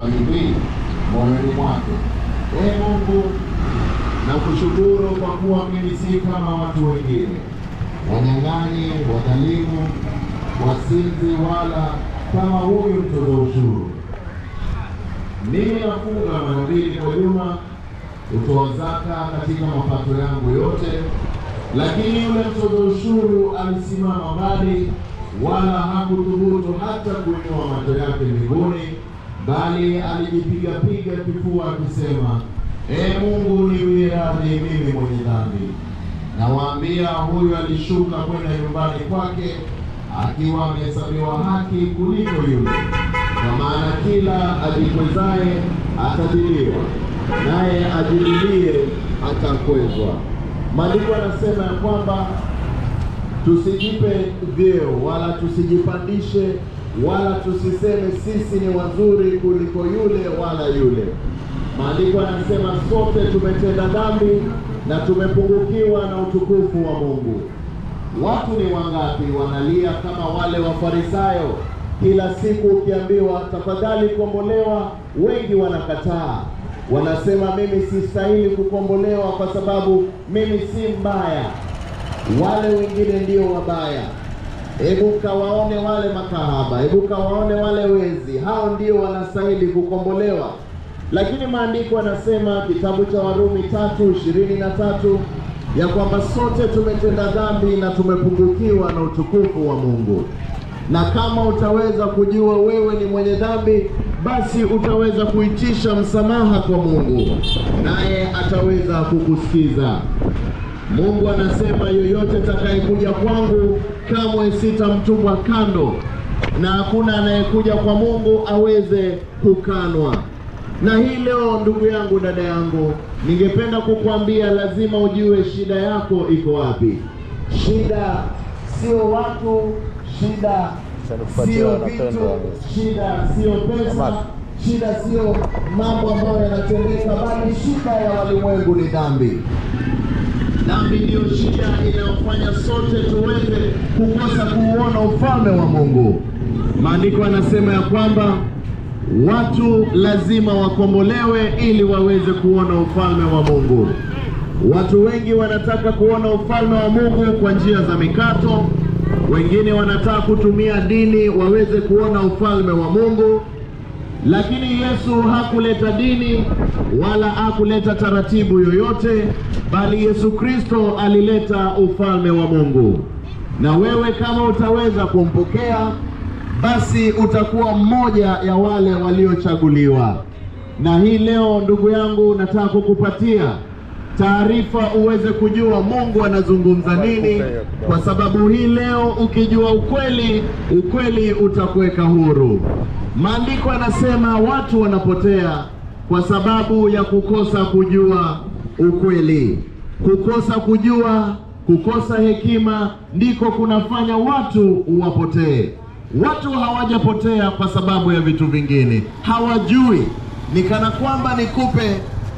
hivi moyoni mwake, ee Mungu, na kushukuru kwa kuwa mimi si kama watu wengine, wanyang'anyi, wadhalimu, wasinzi, wala kama huyu mtoza ushuru. Mimi nafunga mara mbili kwa juma, hutoa zaka katika mapato yangu yote. Lakini yule mtoza ushuru alisimama mbali, wala hakuthubutu hata kuinua macho yake mbinguni, bali alijipigapiga kifua akisema, Ee Mungu, niwie radhi mimi mwenye dhambi. Nawaambia, huyu alishuka kwenda nyumbani kwake akiwa amehesabiwa haki kuliko yule. Kwa maana kila ajikwezaye atadhiliwa, naye ajililie atakwezwa. Maandiko yanasema ya kwamba tusijipe vyeo wala tusijipandishe wala tusiseme sisi ni wazuri kuliko yule wala yule. Maandiko yanasema sote tumetenda dhambi na tumepungukiwa na utukufu wa Mungu. Watu ni wangapi wanalia kama wale Wafarisayo? Kila siku ukiambiwa tafadhali kombolewa, wengi wanakataa, wanasema mimi sistahili kukombolewa kwa sababu mimi si mbaya, wale wengine ndio wabaya. Hebu kawaone wale makahaba, hebu kawaone wale wezi, hao ndio wanastahili kukombolewa. Lakini maandiko yanasema kitabu cha Warumi tatu ishirini na tatu ya kwamba sote tumetenda dhambi na tumepungukiwa na utukufu wa Mungu. Na kama utaweza kujua wewe ni mwenye dhambi, basi utaweza kuitisha msamaha kwa Mungu, naye ataweza kukusikiza. Mungu anasema yoyote atakayekuja kwangu kamwe sitamtupa kando, na hakuna anayekuja kwa Mungu aweze kukanwa. Na hii leo, ndugu yangu, dada yangu, ningependa kukwambia lazima ujue shida yako iko wapi. Shida sio watu, shida sio vitu, shida sio pesa, shida sio mambo ambayo yanatendeka, bali shida ya walimwengu ni dhambi. Dhambi ndiyo shida inayofanya sote tuweze kukosa kuuona ufalme wa Mungu. Maandiko yanasema ya kwamba watu lazima wakombolewe ili waweze kuona ufalme wa Mungu. Watu wengi wanataka kuona ufalme wa Mungu kwa njia za mikato, wengine wanataka kutumia dini waweze kuona ufalme wa Mungu, lakini Yesu hakuleta dini wala hakuleta taratibu yoyote, bali Yesu Kristo alileta ufalme wa Mungu. Na wewe kama utaweza kumpokea, basi utakuwa mmoja ya wale waliochaguliwa. Na hii leo, ndugu yangu, nataka kukupatia taarifa uweze kujua Mungu anazungumza nini, kwa sababu hii leo ukijua ukweli, ukweli utakuweka huru. Maandiko yanasema watu wanapotea kwa sababu ya kukosa kujua ukweli. Kukosa kujua, kukosa hekima ndiko kunafanya watu wapotee. Watu hawajapotea kwa sababu ya vitu vingine, hawajui. Ni kana kwamba nikupe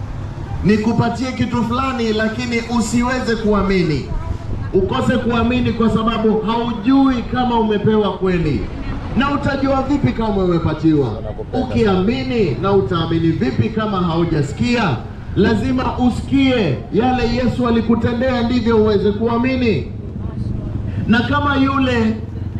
nikupatie kitu fulani, lakini usiweze kuamini, ukose kuamini kwa sababu haujui kama umepewa kweli. Na utajua vipi kama umepatiwa? Ukiamini na utaamini vipi kama haujasikia? Lazima usikie yale Yesu alikutendea, ndivyo uweze kuamini. Na kama yule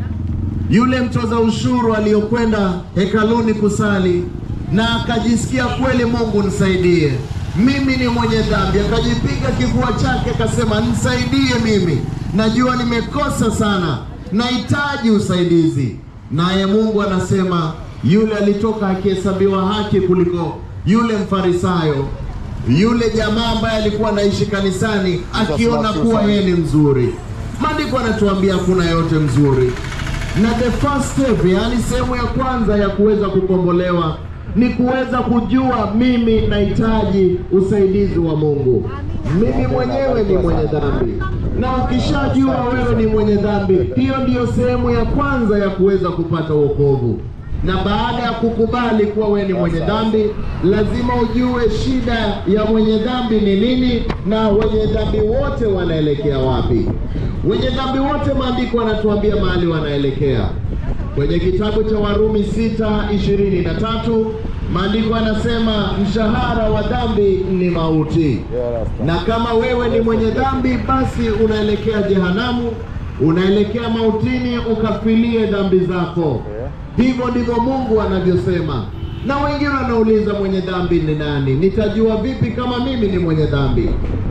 yule mtoza ushuru aliyokwenda hekaluni kusali na akajisikia kweli, Mungu nisaidie, mimi ni mwenye dhambi, akajipiga kifua chake akasema, nisaidie mimi, najua nimekosa sana, nahitaji usaidizi. Naye Mungu anasema yule alitoka akihesabiwa haki kuliko yule Mfarisayo, yule jamaa ambaye alikuwa anaishi kanisani akiona kuwa yeye ni mzuri. Maandiko anatuambia kuna yote mzuri, na the first step, yaani sehemu ya kwanza ya kuweza kukombolewa ni kuweza kujua mimi nahitaji usaidizi wa Mungu. Mimi mwenyewe ni mwenye dhambi, na ukishajua wewe ni mwenye dhambi, hiyo ndiyo sehemu ya kwanza ya kuweza kupata wokovu. Na baada ya kukubali kuwa wewe ni mwenye dhambi, lazima ujue shida ya mwenye dhambi ni nini, na wenye dhambi wote wanaelekea wapi. Wenye dhambi wote, maandiko wanatuambia mahali wanaelekea kwenye kitabu cha Warumi sita ishirini na tatu maandiko yanasema mshahara wa dhambi ni mauti na kama wewe ni mwenye dhambi basi unaelekea jehanamu unaelekea mautini ukafilie dhambi zako hivyo ndivyo mungu anavyosema na wengine wanauliza mwenye dhambi ni nani nitajua vipi kama mimi ni mwenye dhambi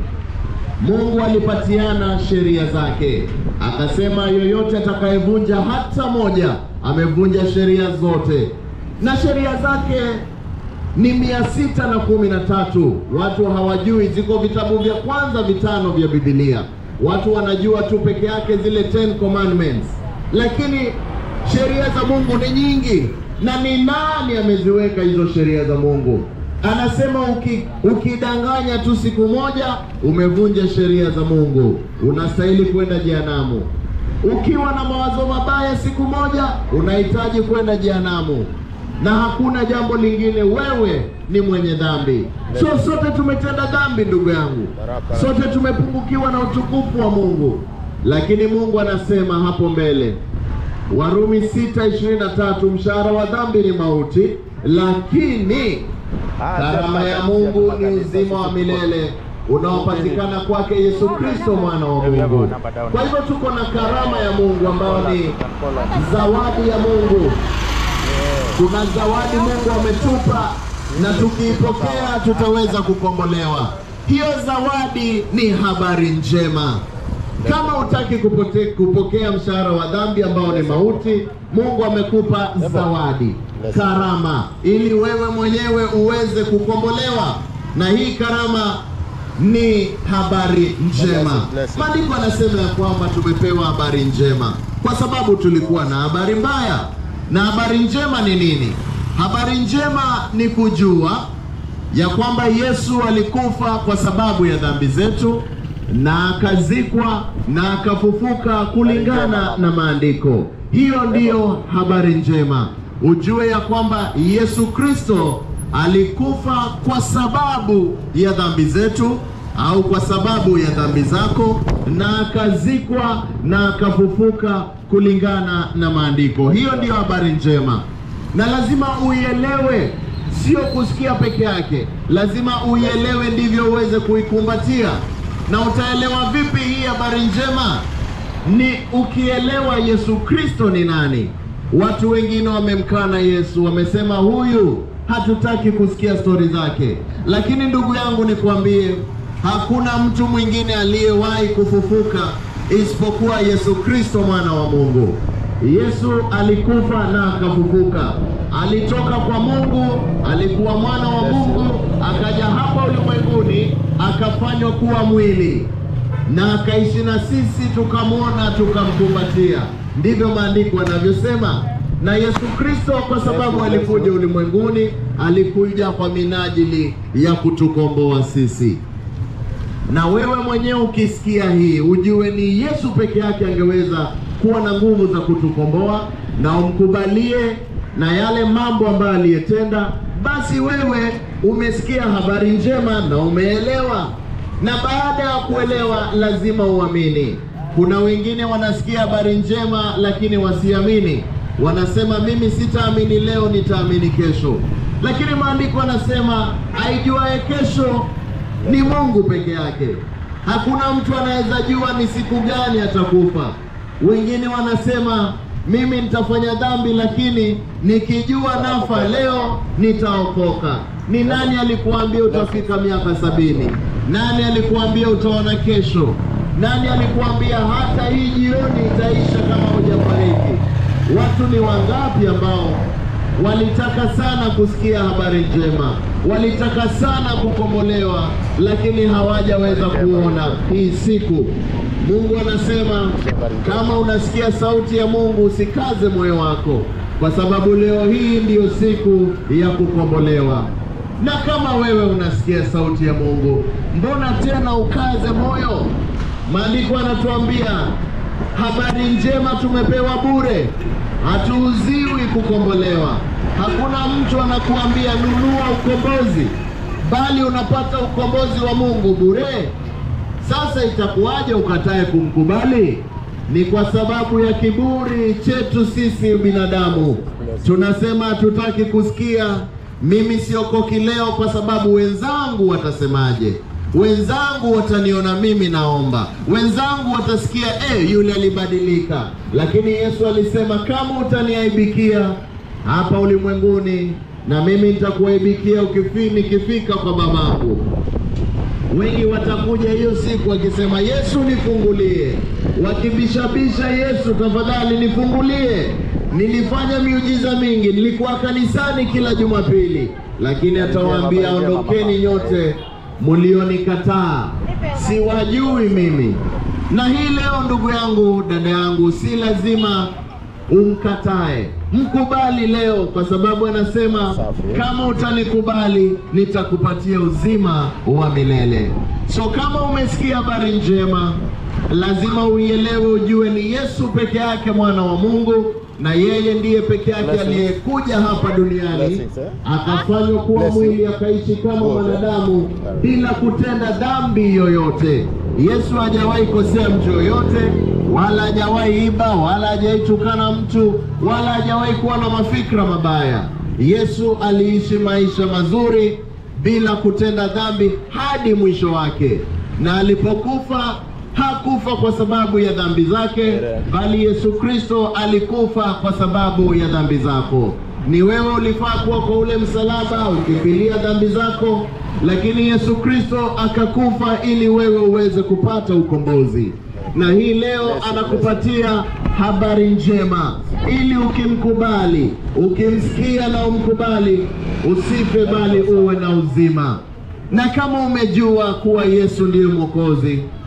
mungu alipatiana sheria zake akasema yoyote atakayevunja hata moja amevunja sheria zote na sheria zake ni mia sita na kumi na tatu watu hawajui ziko vitabu vya kwanza vitano vya bibilia watu wanajua tu peke yake zile Ten Commandments lakini sheria za mungu ni nyingi na ni nani ameziweka hizo sheria za mungu anasema uki, ukidanganya tu siku moja umevunja sheria za mungu unastahili kwenda jehanamu ukiwa na mawazo mabaya siku moja unahitaji kwenda jehanamu na hakuna jambo lingine wewe ni mwenye dhambi so sote tumetenda dhambi ndugu yangu sote tumepungukiwa na utukufu wa mungu lakini mungu anasema hapo mbele warumi 6:23 mshahara wa dhambi ni mauti lakini karama ya mungu ni uzima wa milele unaopatikana kwake yesu kristo mwana wa mungu kwa hivyo tuko na karama ya mungu ambayo ni zawadi ya mungu kuna zawadi mungu ametupa na tukiipokea tutaweza kukombolewa hiyo zawadi ni habari njema kama hutaki kupote, kupokea mshahara wa dhambi ambao ni mauti mungu amekupa zawadi karama ili wewe mwenyewe uweze kukombolewa na hii karama ni habari njema maandiko anasema ya kwamba tumepewa habari njema kwa sababu tulikuwa na habari mbaya na habari njema ni nini habari njema ni kujua ya kwamba yesu alikufa kwa sababu ya dhambi zetu na akazikwa na akafufuka kulingana na maandiko hiyo ndiyo habari njema ujue ya kwamba yesu kristo alikufa kwa sababu ya dhambi zetu au kwa sababu ya dhambi zako na akazikwa na akafufuka kulingana na maandiko hiyo ndiyo habari njema na lazima uielewe sio kusikia peke yake lazima uielewe ndivyo uweze kuikumbatia na utaelewa vipi hii habari njema ni ukielewa yesu kristo ni nani watu wengine wamemkana yesu wamesema huyu hatutaki kusikia stori zake lakini ndugu yangu nikwambie hakuna mtu mwingine aliyewahi kufufuka isipokuwa yesu kristo mwana wa mungu yesu alikufa na akafufuka alitoka kwa mungu alikuwa mwana wa mungu akaja hapa ulimwenguni akafanywa kuwa mwili na akaishi na sisi tukamwona tukamkumbatia ndivyo maandiko yanavyosema na yesu kristo kwa sababu alikuja ulimwenguni alikuja kwa minajili ya kutukomboa sisi na wewe mwenyewe ukisikia hii ujue ni yesu peke yake angeweza kuwa na nguvu za kutukomboa na umkubalie na yale mambo ambayo aliyetenda basi wewe umesikia habari njema na umeelewa na baada ya kuelewa lazima uamini kuna wengine wanasikia habari njema lakini wasiamini wanasema mimi sitaamini leo nitaamini kesho lakini maandiko anasema aijuaye kesho ni mungu peke yake hakuna mtu anaweza jua ni siku gani atakufa wengine wanasema mimi nitafanya dhambi lakini nikijua nafa leo nitaokoka ni nani alikuambia utafika miaka sabini nani alikuambia utaona kesho nani alikuambia hata hii jioni itaisha kama hujafariki watu ni wangapi ambao walitaka sana kusikia habari njema walitaka sana kukombolewa lakini hawajaweza kuona hii siku mungu anasema kama unasikia sauti ya mungu usikaze moyo wako kwa sababu leo hii ndiyo siku ya kukombolewa na kama wewe unasikia sauti ya mungu mbona tena ukaze moyo maandiko yanatuambia habari njema tumepewa bure hatuuziwi kukombolewa hakuna mtu anakuambia nunua ukombozi bali unapata ukombozi wa mungu bure sasa itakuwaje ukatae kumkubali ni kwa sababu ya kiburi chetu sisi binadamu tunasema hatutaki kusikia mimi siokoki leo kwa sababu wenzangu watasemaje, wenzangu wataniona mimi naomba, wenzangu watasikia eh, yule alibadilika. Lakini Yesu alisema kama utaniaibikia hapa ulimwenguni, na mimi nitakuaibikia ukifi nikifika kwa babangu. Wengi watakuja hiyo siku wakisema, Yesu nifungulie, wakibishabisha, Yesu tafadhali nifungulie, nilifanya miujiza mingi, nilikuwa kanisani kila Jumapili. Lakini atawaambia ondokeni nyote mlionikataa, siwajui mimi. Na hii leo, ndugu yangu, dada yangu, si lazima umkatae, mkubali leo, kwa sababu anasema kama utanikubali nitakupatia uzima wa milele. So kama umesikia habari njema, lazima uielewe, ujue ni Yesu peke yake mwana wa Mungu, na yeye ndiye peke yake Blessings. aliyekuja hapa duniani Blessings, eh? akafanywa kuwa Blessing. mwili akaishi kama Good, eh? mwanadamu bila kutenda dhambi yoyote. Yesu hajawahi kosea mtu yoyote, wala hajawahi iba, wala hajawahi tukana mtu, wala hajawahi kuwa na mafikra mabaya. Yesu aliishi maisha mazuri bila kutenda dhambi hadi mwisho wake, na alipokufa hakufa kwa sababu ya dhambi zake, bali Yesu Kristo alikufa kwa sababu ya dhambi zako. Ni wewe ulifaa kuwa kwa ule msalaba ukifilia dhambi zako, lakini Yesu Kristo akakufa ili wewe uweze kupata ukombozi. Na hii leo anakupatia habari njema, ili ukimkubali, ukimsikia na umkubali, usife bali uwe na uzima. Na kama umejua kuwa Yesu ndiye Mwokozi,